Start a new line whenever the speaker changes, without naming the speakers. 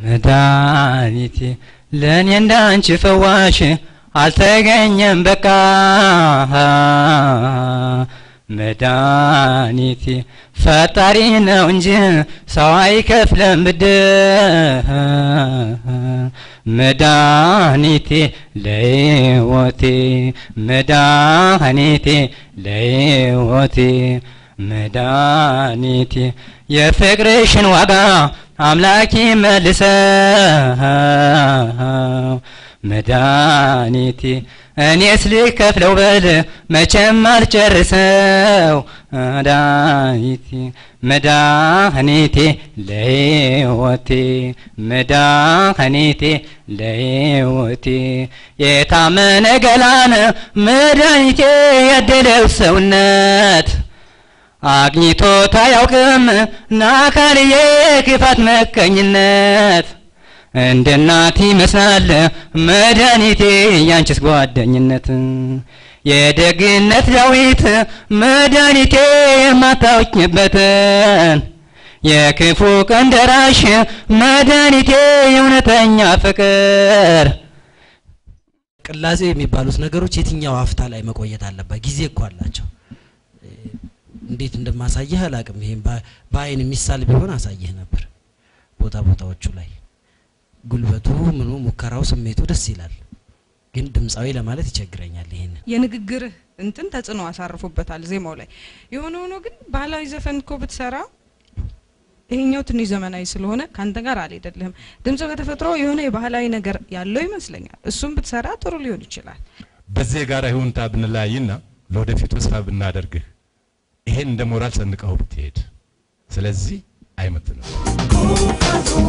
መድኃኒቴ ለእኔ እንዳንቺ ፈዋሽ አልተገኘም በቃ መድኃኒቴ ፈጣሪ ነው እንጂ ሰው አይከፍለም ብድር መድኃኒቴ ለሕይወቴ መድኃኒቴ ለሕይወቴ መድኃኒቴ የፍቅርሽን ዋጋ አምላኪ መልሰው መድኃኒቴ እኔስ ልከፍለው በል መቼም አልጨርሰው መድኃኒቴ መድኃኒቴ ለሕይወቴ መድኃኒቴ ለሕይወቴ የታመነ ገላን መድኃኒቴ ያደለው ሰውነት አግኝቶት አያውቅም ናካልዬ ክፋት መቀኝነት እንደ እናት ይመስላል መድኃኒቴ ያንቺስ ጓደኝነት የደግነት ዳዊት መድኃኒቴ የማታውቂበትን የክፉ ቀን ደራሽ መድኃኒቴ የእውነተኛ ፍቅር
ቅላጼ የሚባሉት ነገሮች የትኛው ሀፍታ ላይ መቆየት አለበት? ጊዜ እኮ አላቸው። እንዴት እንደማሳየህ አላቅም። ይሄም በአይን የሚሳል ቢሆን አሳየህ ነበር። ቦታ ቦታዎቹ ላይ ጉልበቱ ምኑ ሙከራው ስሜቱ ደስ ይላል፣ ግን ድምፃዊ ለማለት ይቸግረኛል። ይሄንን
የንግግርህ እንትን ተጽዕኖ አሳርፎበታል ዜማው ላይ። የሆነ ሆኖ ግን ባህላዊ ዘፈን እኮ ብትሰራ ይሄኛው ትንሽ ዘመናዊ ስለሆነ ካንተ ጋር አልሄደልህም። ድምጽ በተፈጥሮ የሆነ የባህላዊ ነገር ያለው ይመስለኛል። እሱም ብትሰራ ጥሩ ሊሆን ይችላል።
በዚህ የጋራ ይሁንታ ብንለያይና ለወደፊቱ ተስፋ ብናደርግህ ይሄን እንደ ሞራል ሰንቀው ብትሄድ፣ ስለዚህ አይመጥንም።